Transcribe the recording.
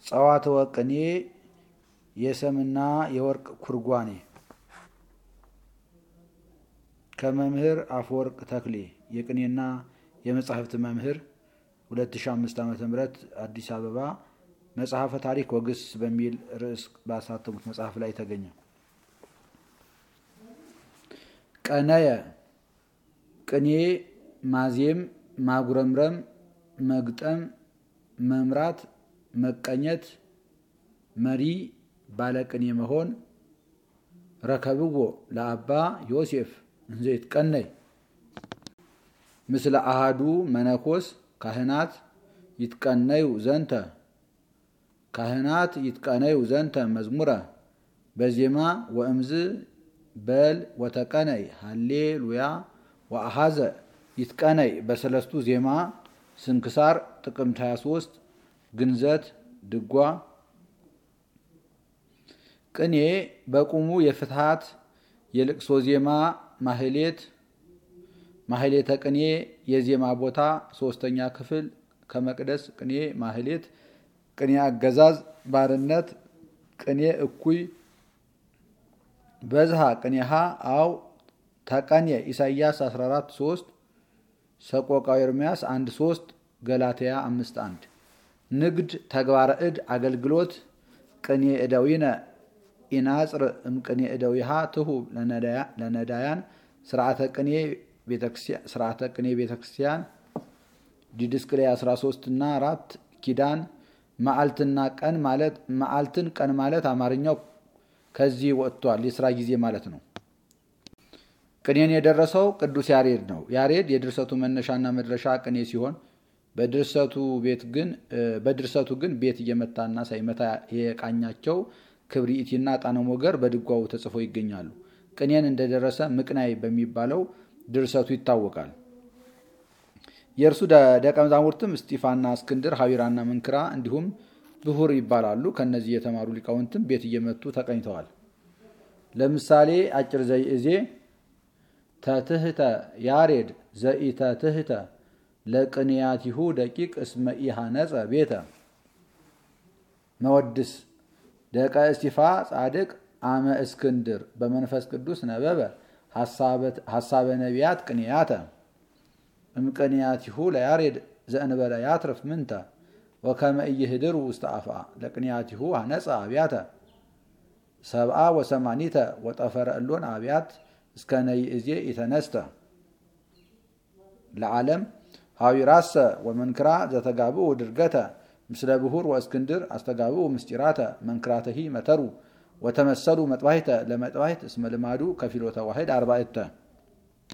ጸዋትወ ቅኔ የሰምና የወርቅ ኩርጓኔ ከመምህር አፈወርቅ ተክሌ የቅኔና የመጻሕፍት መምህር 2005 ዓ ም አዲስ አበባ መጽሐፈ ታሪክ ወግስ በሚል ርዕስ ባሳተሙት መጽሐፍ ላይ ተገኘ። ቀነየ ቅኔ ማዜም፣ ማጉረምረም፣ መግጠም፣ መምራት፣ መቀኘት፣ መሪ፣ ባለቅኔ መሆን። ረከብዎ ለአባ ዮሴፍ እንዘ ይትቀነይ ምስለ አሃዱ መነኮስ ካህናት ይትቀነዩ ዘንተ ካህናት ይትቀነዩ ዘንተ መዝሙረ በዜማ ወእምዝ በል ወተቀነይ ሃሌ ሉያ ወአሃዘ ይትቀነይ በሰለስቱ ዜማ ስንክሳር ጥቅምት 23 ግንዘት ድጓ ቅኔ በቁሙ የፍትሃት የልቅሶ ዜማ ማህሌት ማህሌተ ቅኔ የዜማ ቦታ ሶስተኛ ክፍል ከመቅደስ ቅኔ ማህሌት ቅኔ አገዛዝ ባርነት ቅኔ እኩይ በዝሃ ቅኔሃ አው ተቀኔ ኢሳይያስ 14 3 ሰቆቃው ኤርምያስ 1 3 ገላትያ 5 1 ንግድ ተግባረ እድ አገልግሎት ቅኔ እደዊነ ኢናጽር እምቅኔ እደዊሃ ትሁብ ለነዳያን ስርዓተ ቅኔ ስርዓተ ቅኔ ቤተክርስቲያን ዲድስቅልያ 13 እና 4 ኪዳን መዓልትና ቀን ማለት መዓልትን ቀን ማለት አማርኛው ከዚህ ወጥቷል። የስራ ጊዜ ማለት ነው። ቅኔን የደረሰው ቅዱስ ያሬድ ነው። ያሬድ የድርሰቱ መነሻና መድረሻ ቅኔ ሲሆን በድርሰቱ ቤት ግን በድርሰቱ ግን ቤት እየመታና ሳይመታ የቃኛቸው ክብሪኢቲና ጣነ ሞገር በድጓው ተጽፎ ይገኛሉ። ቅኔን እንደደረሰ ምቅናይ በሚባለው ድርሰቱ ይታወቃል። የእርሱ ደቀ መዛሙርትም እስጢፋና እስክንድር፣ ሀቢራና መንክራ እንዲሁም ብሁር ይባላሉ። ከነዚህ የተማሩ ሊቃውንትም ቤት እየመቱ ተቀኝተዋል። ለምሳሌ አጭር ዘይእዜ ተትህተ ያሬድ ዘኢተትህተ ለቅንያቲሁ ደቂቅ እስመ ኢሃነጸ ቤተ መወድስ ደቀ እስጢፋ ጻድቅ አመ እስክንድር በመንፈስ ቅዱስ ነበበ ሐሳበ ነቢያት ቅንያተ እምቅንያቲሁ ለያሬድ ዘእንበለ ያትርፍ ምንተ ወከመ ኢይህድር ውስተ አፍአ ለቅንያቲሁ አነጸ አብያተ ሰብአ ወሰማኒተ ወጠፈረ እሎን አብያት እስከ ነይእዜ ኢተነስተ ለዓለም ሀዊራሰ ወመንክራ ዘተጋብኡ ድርገተ ምስለ ብሁር ወእስክንድር አስተጋብኡ ምስጢራተ መንክራተሂ መተሩ ወተመሰሉ መጥባሕተ ለመጥባሕት እስመ ልማዱ ከፊሎተ ዋሕድ አርባዕተ